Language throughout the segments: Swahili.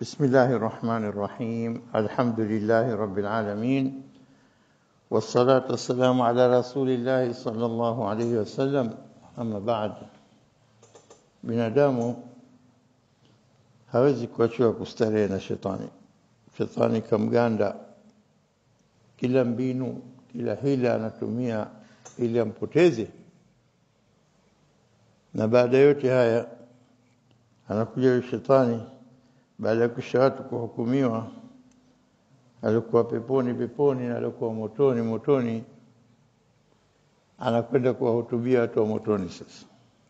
بسم الله الرحمن الرحيم الحمد لله رب العالمين والصلاة والسلام على رسول الله صلى الله عليه وسلم أما بعد binadamu hawezi kuachiwa kustarehe na shetani shetani kamganda kila mbinu kila hila anatumia ili ampoteze na baada yote haya anakuja shetani baada ya kisha watu kuhukumiwa alikuwa peponi peponi na alikuwa motoni motoni anakwenda kuwahutubia watu wa motoni sasa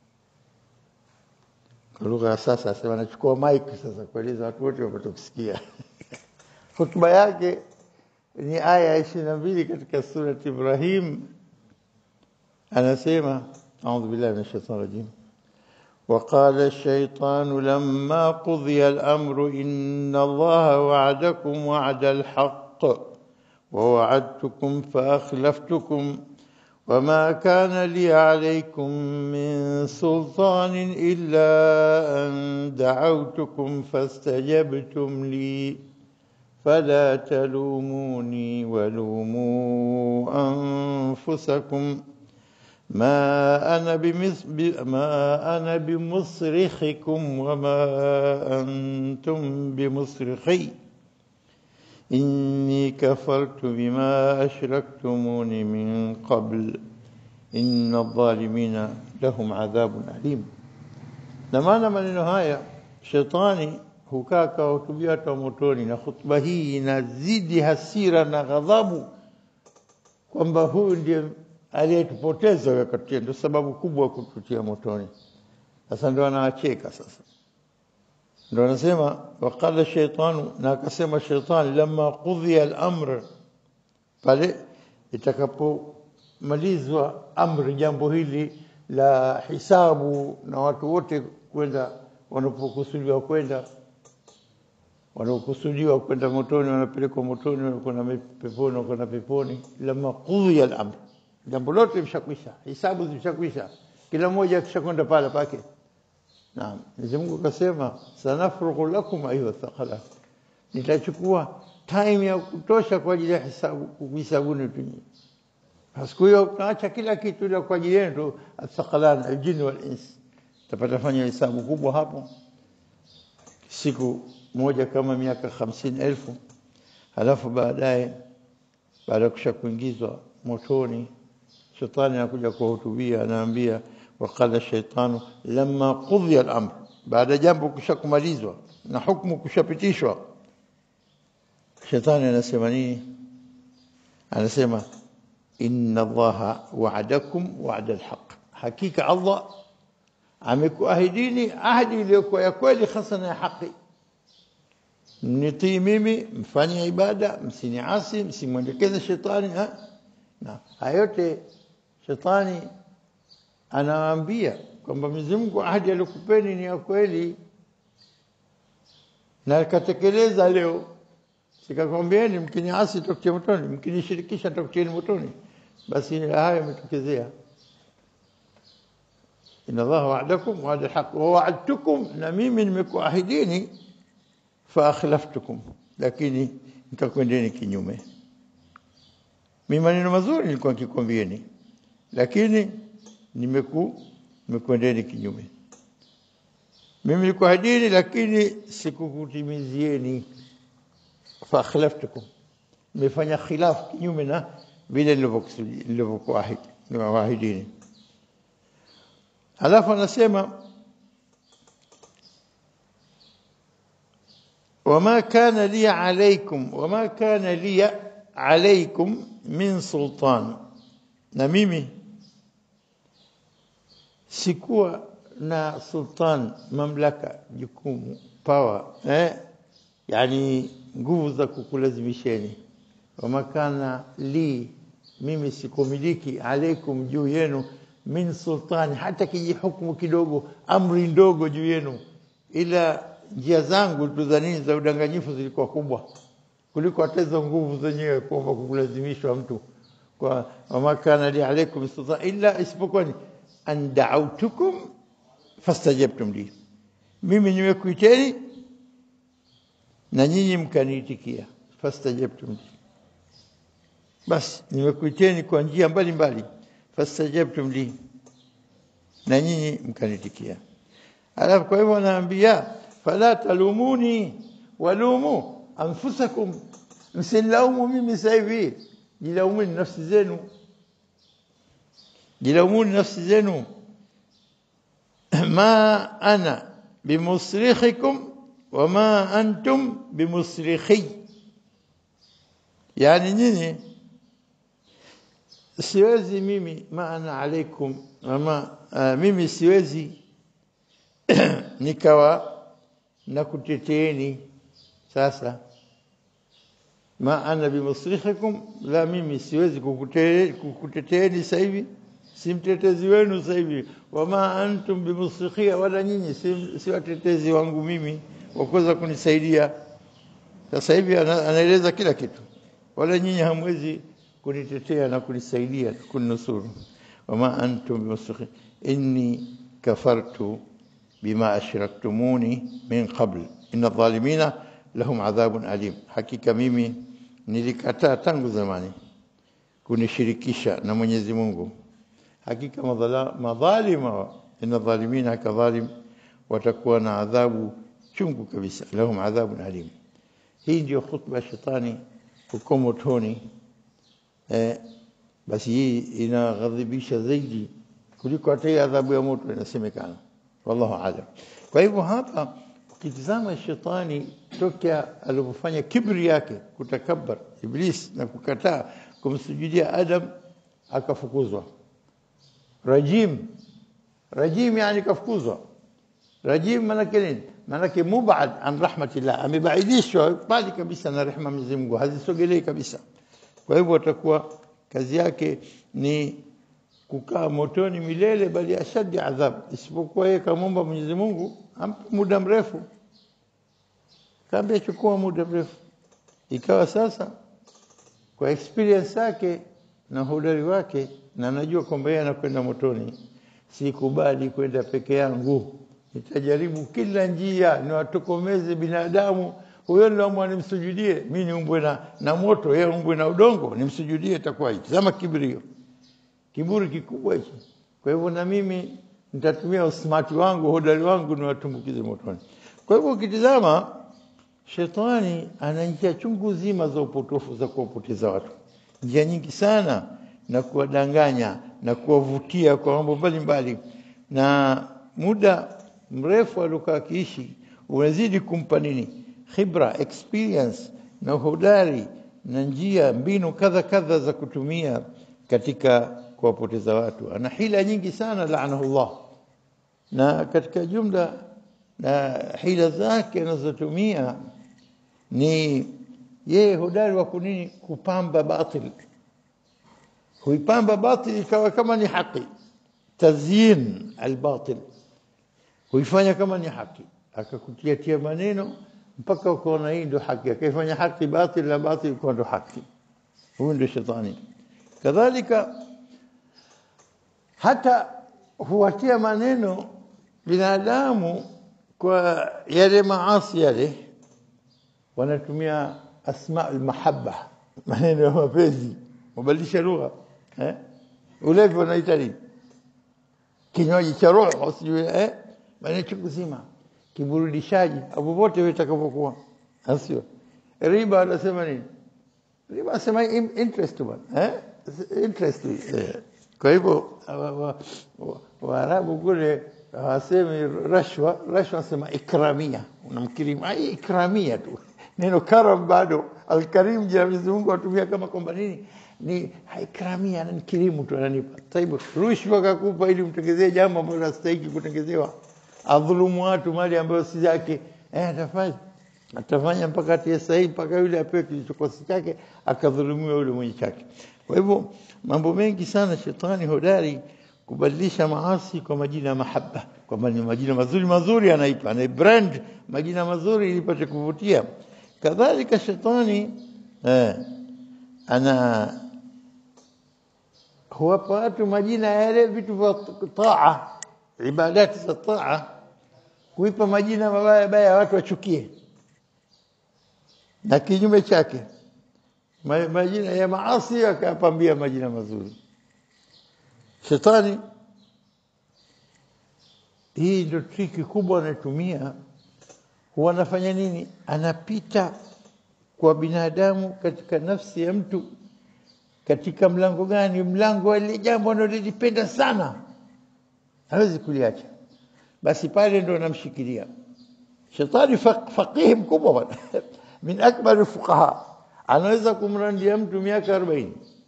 kwa lugha ya sasa asema anachukua mic sasa kueleza watu wote wapate kusikia hotuba yake ni aya ishirini na mbili katika surati Ibrahim anasema audhu billahi min shaitani rajim وقال الشيطان لما قضي الأمر إن الله وعدكم وعد الحق ووعدتكم فأخلفتكم وما كان لي عليكم من سلطان إلا أن دعوتكم فاستجبتم لي فلا تلوموني ولوموا أنفسكم ما أنا بمس ما أنا بمصرخكم وما أنتم بمصرخي إني كفرت بما أشركتموني من قبل إن الظالمين لهم عذاب أليم نمانا maneno haya shetani hukaa kawahutubia watu wa motoni na hutuba hii inazidi hasira na ghadhabu kwamba huyu ndiye aliyetupoteza wakati ndio sababu kubwa kututia motoni sasa ndio anawacheka sasa ndio anasema waqala shaytanu na akasema shaytan lamma qudhiya al-amr pale itakapomalizwa amri jambo hili la hisabu na watu wote kwenda wanapokusudiwa kwenda wanaokusudiwa kwenda motoni wanapelekwa motoni wanakwenda peponi wanakwenda peponi lamma qudhiya al-amr jambo lote limeshakwisha hisabu zimeshakwisha kila mmoja akishakwenda pale pake naam Mwenyezi Mungu akasema sanafrugu lakum ayuha thaqala nitachukua time ya kutosha kwa ajili ya hisabu kuhisabuni tu siku hiyo tunaacha kila kitu ile kwa ajili yenu athqalan aljin wal ins tapata fanya hisabu kubwa hapo siku moja kama miaka hamsini elfu halafu baadaye baada ya kushakuingizwa motoni shetani anakuja kuwahutubia anaambia waqala shaitanu lamma qudhiya al-amr baada jambo kushakumalizwa na hukumu kushapitishwa shetani anasema nini anasema inna allaha wa'adakum wa'da al-haq hakika allah amekuahidini ahadi iliyokuwa ya kweli hasa na ya haki mnitii mimi mfanye ibada msiniasi msimwendekeze shetani ha? na hayote shetani anawaambia kwamba Mwenyezi Mungu ahadi aliyokupeni ni ya kweli na akatekeleza leo sikakwambieni mkiniasi tutakutia motoni mkinishirikisha tutakutieni motoni basi haya yametokezea inna Allah wa'adakum wa'ada al-haq wa wa'adtukum na mimi nimekuahidini fa akhlaftukum lakini nikakwendeni kinyume mimi maneno mazuri nilikuwa nikikwambieni lakini nimeku nimekwendeni kinyume mimi nilikuahidini lakini sikukutimizieni fa akhlaftukum nimefanya khilaf kinyume na vile nilivyokuahidi niwaahidini alafu anasema وما كان لي عليكم وما كان لي عليكم min sultan na mimi sikuwa na sultan mamlaka jukumu power eh yani nguvu za kukulazimisheni wamakana li mimi sikumiliki alaikum juu yenu min sultani hata kijihukumu kidogo amri ndogo juu yenu ila njia zangu tudhanini za udanganyifu zilikuwa kubwa kuliko hata hizo nguvu zenyewe kwamba kukulazimishwa mtu kwa wama kana li alaykum sultan illa isipokuwa ni an da'awtukum fastajabtum li mimi nimekuiteni na nyinyi mkaniitikia fastajabtum li basi nimekuiteni kwa njia mbalimbali fastajabtum li na nyinyi mkanitikia alafu kwa hivyo anaambia fala talumuni walumu anfusakum msilaumu mimi sasa hivi jilaumuni nafsi zenu jilaumuni nafsi zenu ma ana bimusrikhikum wama antum bimusrikhi yani nyinyi siwezi mimi maana alaikum ama uh, mimi siwezi nikawa na kuteteeni sasa ma ana bimusrikhikum la mimi siwezi kukuteteeni sasa hivi si mtetezi wenu sasa hivi wama antum bimusrikhia wala nyinyi si, si watetezi wangu mimi wa kuweza kunisaidia sasa hivi anaeleza kila kitu wala nyinyi hamwezi kunitetea na kunisaidia kuninusuru wama antum bimusrikhi inni kafartu bima ashraktumuni min qabl inna dhalimina lahum adhabun alim hakika mimi nilikataa tangu zamani kunishirikisha na Mwenyezi Mungu hakika madhalima inna dhalimina kadhalim watakuwa na adhabu chungu kabisa lahum adhabun alim hii ndio khutba ya shetani huko motoni eh, basi hii inaghadhibisha zaidi kuliko hata adhabu ya moto inasemekana wallahu alam kwa hivyo hapa ukitizama shetani tokea alipofanya kibri yake kutakabbar iblis na kukataa kumsujudia adam akafukuzwa rajim rajim yani kafukuzwa rajim manake nini manake mubad an rahmatillah amebaidishwa mbali kabisa na rehema Mwenyezi Mungu hazisogelei kabisa kwa hivyo atakuwa kazi yake ni kukaa motoni milele bali ashadi adhab isipokuwa yeye kamomba Mwenyezi Mungu ampe muda mrefu kaambia chukua muda mrefu ikawa sasa kwa experience yake na hodari wake na najua kwamba yeye anakwenda motoni sikubali kwenda peke yangu nitajaribu kila njia niwatokomeze binadamu huyo ndio nimsujudie mimi niumbwe na, na moto yeye umbwe na udongo nimsujudie itakuwa hichi zama kibrio kiburi kikubwa hicho kwa hivyo na mimi nitatumia usmati wangu hodari wangu niwatumbukize motoni kwa hivyo ukitizama shetani ana njia chungu zima za upotofu za kuwapoteza watu njia nyingi sana na kuwadanganya na kuwavutia kwa mambo mbalimbali na muda mrefu aliokaa akiishi unazidi kumpa nini khibra experience na uhodari na njia mbinu kadha kadha za kutumia katika kuwapoteza watu ana hila nyingi sana laanahullah na katika jumla na hila zake anazotumia ni yeye hodari wa kunini kupamba batil huipamba batil ikawa kama ni haki tazyin albatil huifanya kama ni haki akakutia tia maneno mpaka ukaona hii ndio haki akaifanya haki batil na batil kwa ndio haki huyu ndio shetani kadhalika hata huwatia maneno binadamu kwa yale maasi yale wanatumia asma almahabba maneno ya mapenzi mabadilisha lugha eh ulevi wanaita nini kinywaji cha roho sijui eh maneno chungu zima kiburudishaji hapo pote vitakapokuwa asio riba anasema nini riba anasema interest bwana eh interest eh. kwa hivyo waarabu kule hawasemi rashwa rashwa nasema ikramia unamkirimu ai ikramia tu neno karam bado alkarim jina Mwenyezi Mungu atumia kama kwamba nini ni ikramia ananikirimu tu ananipa taibu rushwa kakupa ili mtengezee jambo ambalo linastahili kutengezewa adhulumu watu mali ambayo si yake eh atafanya atafanya mpaka atie sahihi mpaka yule apewe kilichokosi chake akadhulumiwa yule mwenye chake kwa hivyo mambo mengi sana shetani hodari kubadilisha maasi kwa majina ya mahaba kwamba ni majina mazuri mazuri anaipa ana brand majina mazuri ili ipate kuvutia kadhalika shetani eh, ana huwapa watu majina ya yale vitu vya taa ibadati za taa kuipa majina mabaya baya watu wachukie na kinyume chake Ma- majina ya maasi akayapambia majina mazuri shetani hii ndio triki kubwa anatumia huwa anafanya nini anapita kwa binadamu katika nafsi ya mtu katika mlango gani mlango wa lile jambo analolipenda sana hawezi kuliacha basi pale ndo anamshikilia shetani faq- faqihi mkubwa bwana min akbar fuqaha anaweza kumrandia mtu miaka 40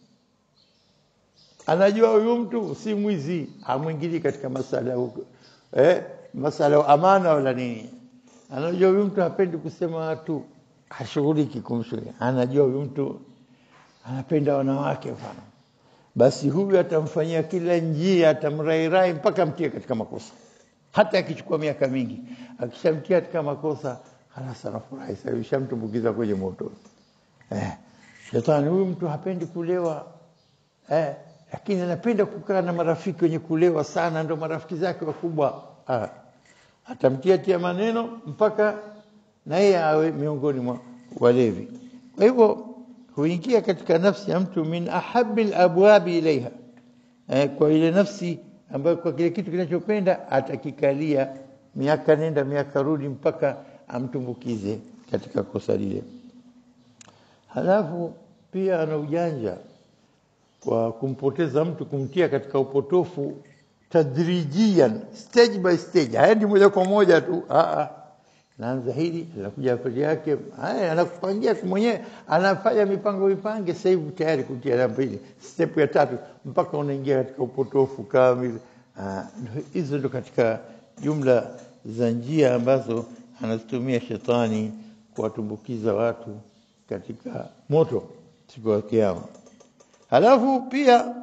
anajua huyu mtu si mwizi hamwingili katika masala ya huko eh masala ya amana wala nini anajua huyu mtu hapendi kusema watu hashughuliki kumshughuli anajua huyu mtu anapenda wanawake mfano basi huyu atamfanyia kila njia atamrairai mpaka mtie katika makosa hata akichukua miaka mingi akishamtia katika makosa halas anafurahi sasa ushamtumbukiza kwenye moto eh shetani huyu mtu hapendi kulewa eh lakini anapenda kukaa na marafiki wenye kulewa sana ndio marafiki zake wakubwa ah atamtia tia maneno mpaka na yeye awe miongoni mwa walevi kwa hivyo huingia katika nafsi ya mtu min ahabbil abwabi ilaiha eh, kwa ile nafsi ambayo kwa kile kitu kinachopenda atakikalia miaka nenda miaka rudi mpaka amtumbukize katika kosa lile halafu pia ana ujanja kwa kumpoteza mtu kumtia katika upotofu tadrijian stage by stage haendi moja kwa moja tu a a naanza hili anakuja pili yake haya anakupangia tu mwenyewe anafanya mipango mipange sasa hivi tayari kutia namba hili step ya tatu mpaka unaingia katika upotofu kamili Ah, ndio- hizo ndo katika jumla za njia ambazo anazitumia shetani kuwatumbukiza watu katika moto siku ya kiyama halafu pia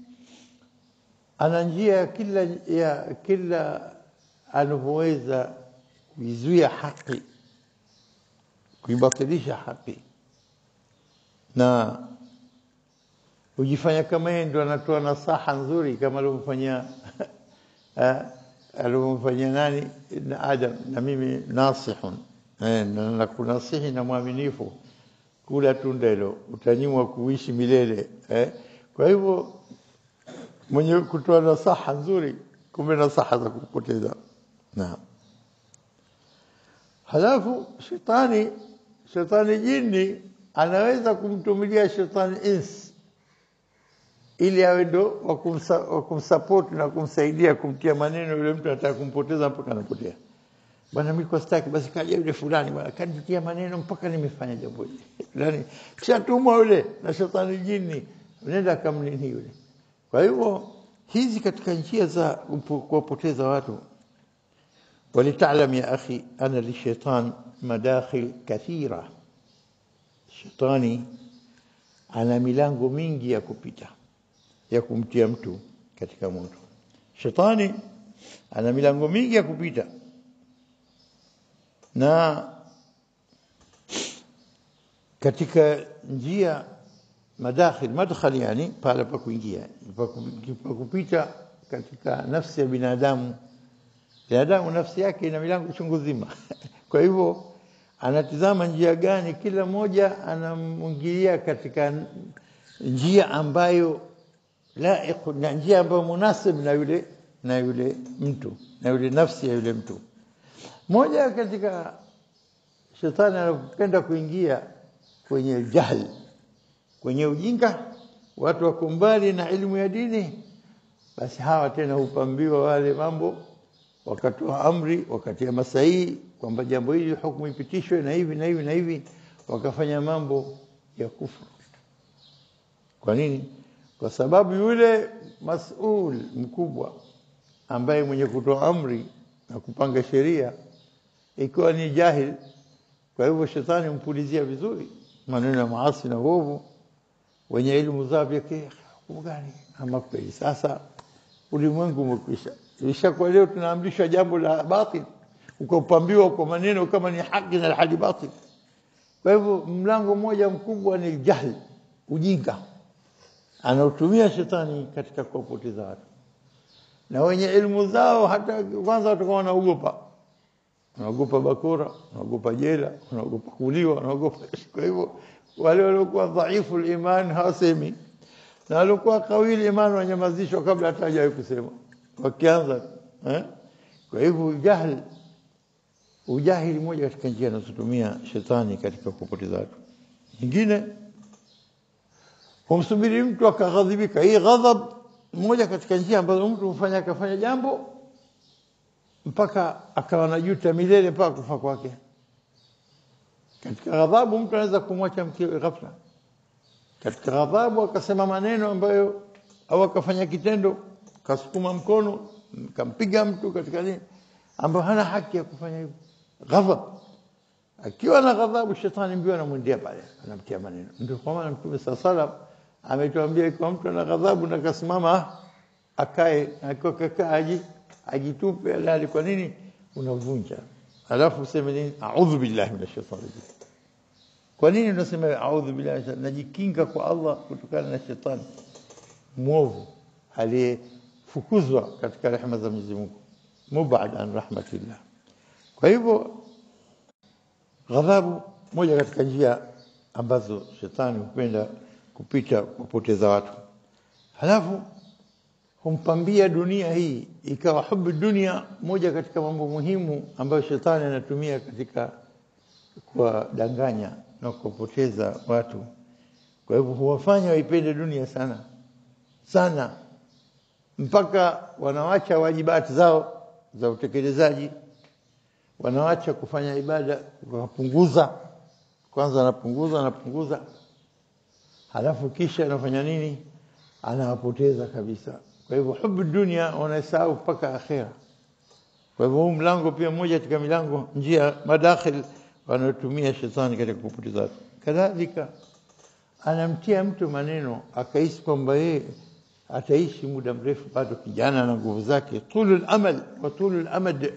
ana njia ya kila ya kila anavyoweza kuizuia haki kuibatilisha haki na hujifanya kama yeye ndo anatoa nasaha nzuri kama alivyofanyia eh, alivyomfanyia nani na Adam na mimi nasihun eh, na nakunasihi na mwaminifu kula tunda hilo utanyimwa kuishi milele eh. Kwa hivyo mwenye kutoa nasaha nzuri, kumbe nasaha za kupoteza. Naam. Halafu shetani shetani jini anaweza kumtumilia shetani ins ili awe ndo wa kumsa- wa kumsupport na kumsaidia kumtia maneno yule mtu anataka kumpoteza mpaka anapotea. Bwana mimi kwa staki basi kaja yule fulani bwana kanitia maneno mpaka nimefanya jambo hili. Yaani kishatumwa yule na shetani jini nenda kamnini yule. Kwa hivyo hizi katika njia za kumpo- kuwapoteza watu ولتعلم يا أخي أن للشيطان مداخل كثيرة shetani ana milango mingi ya kupita ya kumtia mtu katika moto shetani ana milango mingi ya kupita na katika njia madakhil madkhal yani pale pa kuingia pa ku- pa kupita katika nafsi ya binadamu binadamu nafsi yake ina milango chungu zima kwa hivyo anatizama njia gani kila mmoja anamwingilia katika njia ambayo laiq na njia ambayo munasib na yule na yule mtu na yule nafsi ya yule mtu moja katika shetani anapenda kuingia kwenye jahl kwenye ujinga watu wako mbali na elimu ya dini basi hawa tena hupambiwa wale mambo wakatoa amri wakatia masahihi kwamba jambo hili hukumu ipitishwe na hivi na hivi na hivi wakafanya mambo ya kufuru kwa nini kwa sababu yule masul mkubwa ambaye mwenye kutoa amri na kupanga sheria ikiwa ni jahil kwa hivyo shetani mpulizia vizuri maneno ya maasi na uovu wenye elimu zao vyake hukumu gani ama kweli sasa ulimwengu umekwisha ishakuwa leo tunaamrishwa jambo la batil ukapambiwa kwa maneno kama ni haki na hali batil kwa hivyo mlango mmoja mkubwa ni jahl ujinga anaotumia shetani katika kuwapoteza watu na wenye elimu zao hata kwanza watakuwa wanaogopa unaogopa bakora, unaogopa jela, unaogopa kuuliwa, unaogopa. Kwa hivyo wale waliokuwa dhaifu iman hawasemi, na waliokuwa kawili iman wanyamazishwa kabla hata hajawahi kusema, wakianza eh? Kwa hivyo jahl, ujahili moja katika njia anazotumia shetani katika kupoteza watu. Nyingine humsubiri mtu akaghadhibika. Hii ghadhab moja katika njia ambazo mtu hufanya akafanya jambo mpaka akawa najuta milele mpaka kufa kwake. Katika ghadhabu mtu anaweza kumwacha mkewe ghafla. Katika ghadhabu akasema maneno ambayo au akafanya kitendo, kasukuma mkono, kampiga mtu katika nini, ambayo hana haki ya kufanya hivyo. Ghadhab, akiwa na ghadhabu, shetani mbio anamwendea pale, anamtia maneno. Ndio kwa maana Mtume saa salam ametuambia ikiwa mtu ana ghadhabu na kasimama akae, akiwa kakaa aji ajitupe alali. Kwa nini unavunja? Alafu useme nini? A'udhu billahi minash shaitani rajim. Kwa nini unasema a'udhu billahi? Najikinga kwa Allah kutokana na shetani mwovu aliyefukuzwa katika rehema za Mwenyezi Mungu, mubad an rahmatillah. Kwa hivyo ghadhabu moja katika njia ambazo shetani hupenda kupita kupoteza watu, halafu humpambia dunia hii ikawa hubu dunia moja katika mambo muhimu ambayo shetani anatumia katika kuwadanganya na kupoteza watu. Kwa hivyo huwafanya waipende dunia sana sana, mpaka wanawacha wajibati zao za utekelezaji, wanawacha kufanya ibada, wanapunguza kwanza, anapunguza anapunguza, halafu kisha anafanya nini? Anawapoteza kabisa. Kwa hivyo hubu dunia wanasahau mpaka akhera. Kwa hivyo huu mlango pia mmoja katika milango, njia madakhil wanaotumia shetani katika kupoteza watu. Kadhalika anamtia mtu maneno akahisi kwamba yeye ataishi muda mrefu, bado kijana na nguvu zake, tulul amal wa tulul amad,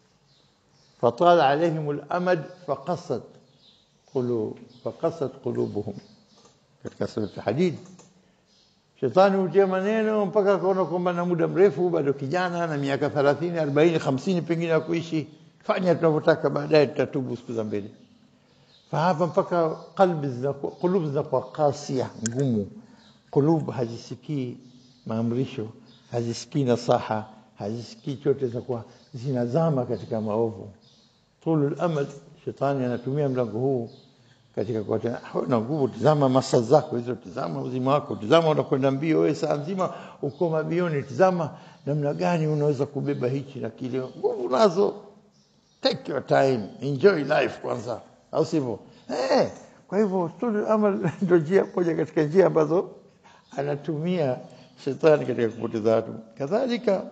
fatala alaihim alamad faqasat qulub faqasat qulubuhum, katika surati Hadid. Shetani hutia maneno mpaka akaona kwamba na muda mrefu, bado kijana na miaka 30, 40, 50 pengine ya kuishi, fanya tunavyotaka, baadaye tutatubu siku za mbele. Fahapa mpaka qalbi zinakuwa qulub zinakuwa kasia, ngumu. Qulub hazisikii maamrisho, hazisikii nasaha, hazisikii chote, zinakuwa zinazama katika maovu. Tulul amal, shetani anatumia mlango huu katika kuatia na nguvu. Tizama masa zako hizo, tizama uzima wako, tizama unakwenda mbio wewe, saa nzima uko mabioni, tizama namna gani unaweza kubeba hichi na kile, nguvu nazo. Take your time, enjoy life kwanza, au sivyo? Eh, kwa hivyo tulul amal ndio njia moja katika njia ambazo anatumia shetani katika kupoteza watu. Kadhalika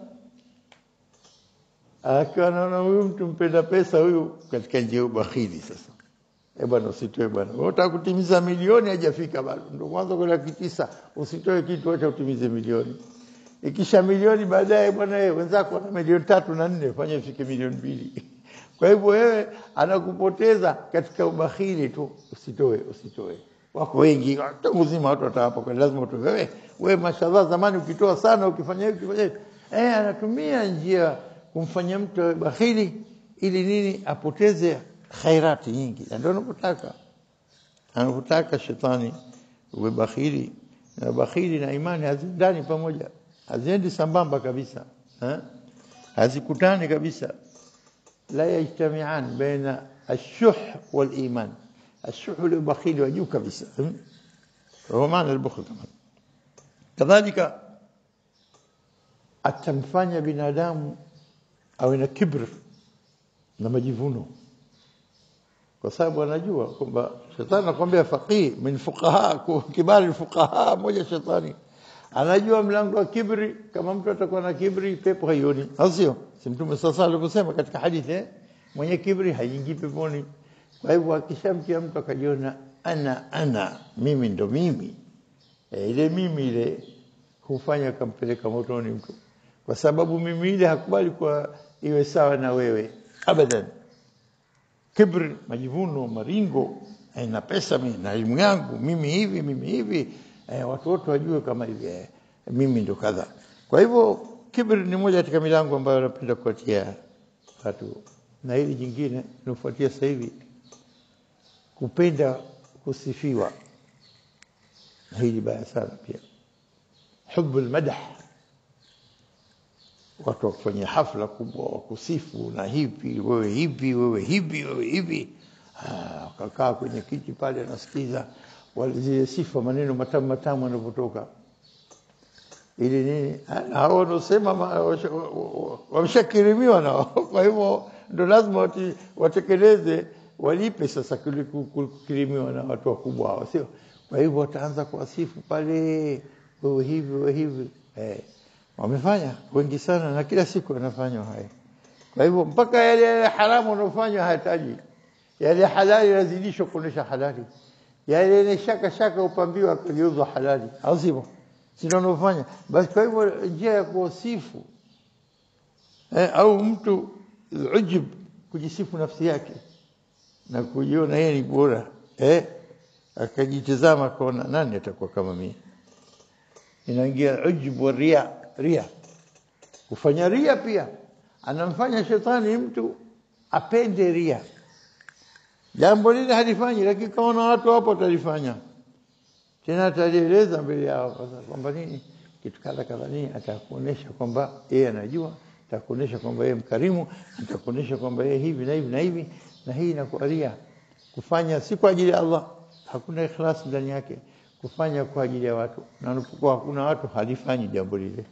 akiwa anaona huyu mtu mpenda pesa huyu katika njia ya ubakhili sasa Eh bwana, usitoe bwana. Wewe unataka kutimiza milioni hajafika bado. Ndio mwanzo kwa laki tisa, usitoe kitu acha utimize milioni. Ikisha milioni baadaye bwana wewe wenzako wana milioni tatu na nne, fanya ifike milioni mbili. Kwa hivyo wewe anakupoteza katika ubakhili tu, usitoe, usitoe. Wako wengi tangu zima watu watawapa kwa lazima utoe. Wewe wewe mashallah zamani ukitoa sana ukifanya hivi ukifanya hivi. Eh, anatumia njia kumfanya mtu awe bakhili ili nini apoteze khairati nyingi, na ndio anapotaka anapotaka shetani uwe bakhili. Na bakhili na imani haziendani pamoja, haziendi sambamba kabisa eh? hazikutani kabisa, la yajtamian baina ashuh wal iman. Ashuh ule bakhili wa juu kabisa, huwa maana albukhl kama kadhalika, atamfanya binadamu awe na kibr na majivuno kwa sababu anajua kwamba shetani anakuambia faqih min fuqaha kibari fuqaha moja shetani anajua mlango wa kibri kama mtu atakuwa na kibri pepo haioni au sio si mtume sasa alivyosema katika hadithi eh? mwenye kibri haingii peponi kwa hivyo akishamtia mtu akajiona ana ana mimi ndo mimi e, ile mimi ile hufanya kampeleka motoni mtu kwa sababu mimi ile hakubali kwa iwe sawa na wewe abadan kibri, majivuno, maringo, eh, na pesa mimi na elimu yangu mimi hivi mimi hivi eh, watu wote wajue kama hivi eh, mimi ndo kadha. Kwa hivyo kibri ni moja katika milango ambayo napenda kuatia watu na hili jingine linafuatia sasa hivi kupenda kusifiwa na hili baya sana pia hubu almadah watu wakufanyia hafla kubwa wakusifu na hivi wewe hivi wewe hivi wewe hivi wakakaa kwenye kiti pale anasikiza zile sifa maneno matamu matamu yanavyotoka ili nini hao wanaosema wameshakirimiwa nao kwa hivyo ndo lazima watekeleze walipe sasa kukirimiwa na watu wakubwa hao sio kwa hivyo wataanza kuwasifu pale wewe hivi wewe hivi eh, wamefanya wengi sana na kila siku wanafanywa haya kwa hivyo mpaka yale yale haramu wanaofanywa hayataji yale halali yazidishwa kuonesha halali yale yenye shaka shaka upambiwa akageuzwa halali au sivyo sio wanaofanya basi kwa hivyo njia ya kuwasifu eh, au mtu ujub kujisifu nafsi yake na kujiona yeye ni bora eh akajitazama kaona nani atakuwa kama mimi inaingia ujub wa ria ria kufanya ria pia anamfanya shetani mtu apende ria jambo lile halifanyi lakini kaona watu hapo watalifanya tena atalieleza mbele yao kwamba nini kitu kadha kadha nini atakuonesha kwamba yeye anajua atakuonesha kwamba yeye mkarimu atakuonesha kwamba yeye hivi na hivi na hivi na hii inakuwa ria kufanya si kwa ajili ya Allah hakuna ikhlas ndani yake kufanya kwa ajili ya watu na unapokuwa hakuna watu halifanyi jambo lile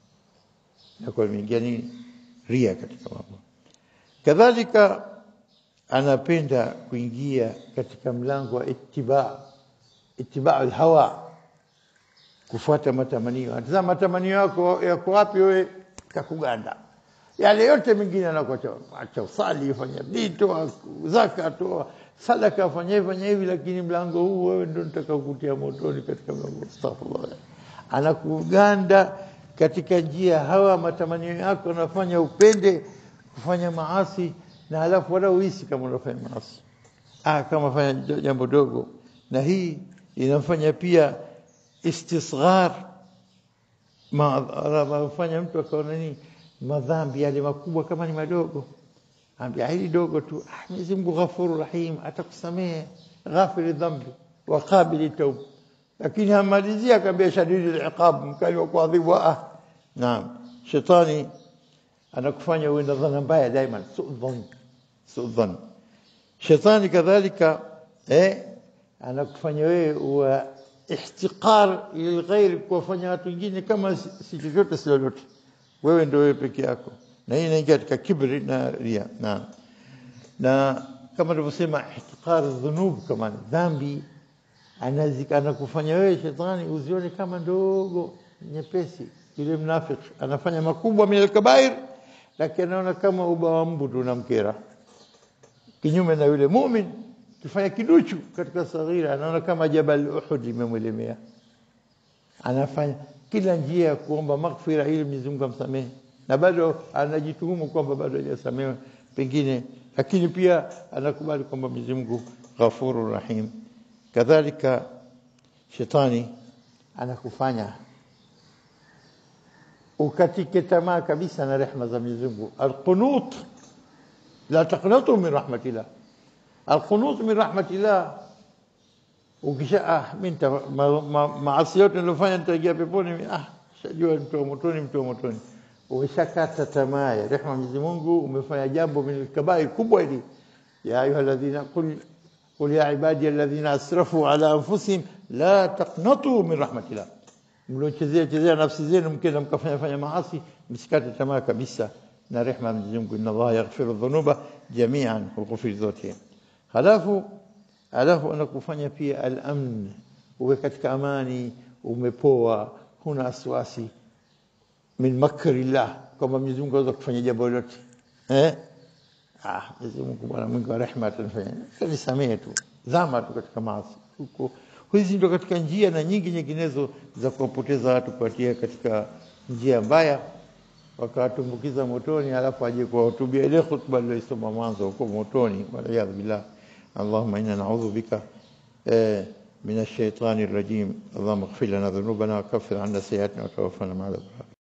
na kwa imeingia nini ria katika mambo kadhalika anapenda kuingia katika mlango wa ittiba ittiba alhawa kufuata matamanio hata matamanio yako yako wapi wewe kakuganda yale yote mengine anakuacha acha usali fanya dito zaka toa sadaka fanya fanya hivi lakini mlango huu wewe ndio nitaka kukutia motoni katika mlango astaghfirullah anakuganda katika njia hawa matamanio yako anafanya upende kufanya maasi na halafu wala uhisi kama unafanya maasi ah kama fanya jambo dogo na hii inamfanya pia istisghar ma fanya mtu akaona nini madhambi yale makubwa kama ni madogo ambia hili dogo tu ah Mwenyezi Mungu Ghafuru Rahim atakusamehe ghafiri dhambi wa qabili tauba lakini hamalizia akambia shadidi al-iqab mkali wa kuadhibu ah naam shetani anakufanya uwe na dhana mbaya daima su'dhan su'dhan shetani kadhalika eh anakufanya wewe uwe ihtiqar lilghair kuwafanya watu wengine kama si chochote si lolote wewe ndio wewe peke yako na hii inaingia katika kibri na ria na na kama tulivyosema ihtiqar dhunub kama dhambi anakufanya wewe shetani uzione kama ndogo nyepesi yule mnafiki anafanya makubwa min alkabair lakini anaona kama uba wa mbu tunamkera kinyume na yule mumin kifanya kiduchu katika saghira anaona kama jabal uhud limemwelemea anafanya kila njia ya kuomba maghfira ili Mwenyezi Mungu amsamehe na bado anajituhumu kwamba bado hajasamehewa pengine lakini pia anakubali kwamba Mwenyezi Mungu ghafurur rahim kadhalika shetani anakufanya ukatike tamaa kabisa na rehema za Mwenyezi Mungu alqunut la taqnatu min rahmatillah alqunut min rahmatillah ukisha ah mimi maasi yote nilofanya nitaingia peponi ah shajua mtu wa motoni mtu wa motoni umeshakata tamaa ya rehema Mwenyezi Mungu umefanya jambo min kabair kubwa hili ya ayuha alladhina qul قل يا عبادي الذين اسرفوا على انفسهم لا تقنطوا من رحمه الله mliochezea chezea nafsi zenu mkenda mkafanya fanya maasi msikate tamaa kabisa na rehema ya Mwenyezi Mungu inna Allah yaghfiru dhunuba jami'an hughfir zote halafu halafu anakufanya pia al-amn uwe katika amani umepoa huna wasiwasi min makrillah kama Mwenyezi Mungu anaweza kufanya jambo lolote eh ah Mwenyezi Mungu bwana mwingi wa rehema atanifanya kanisamehe tu zama tu katika maasi huko hizi ndio katika njia na nyingi nyinginezo za kuwapoteza watu kuatia katika njia mbaya wakawatumbukiza motoni alafu aje kuwahutubia ile khutba aliyosoma mwanzo huko motoni wala billah اللهم انا نعوذ بك من الشيطان الرجيم اللهم اغفر لنا ذنوبنا وكفر عنا سيئاتنا وتوفنا مع الابرار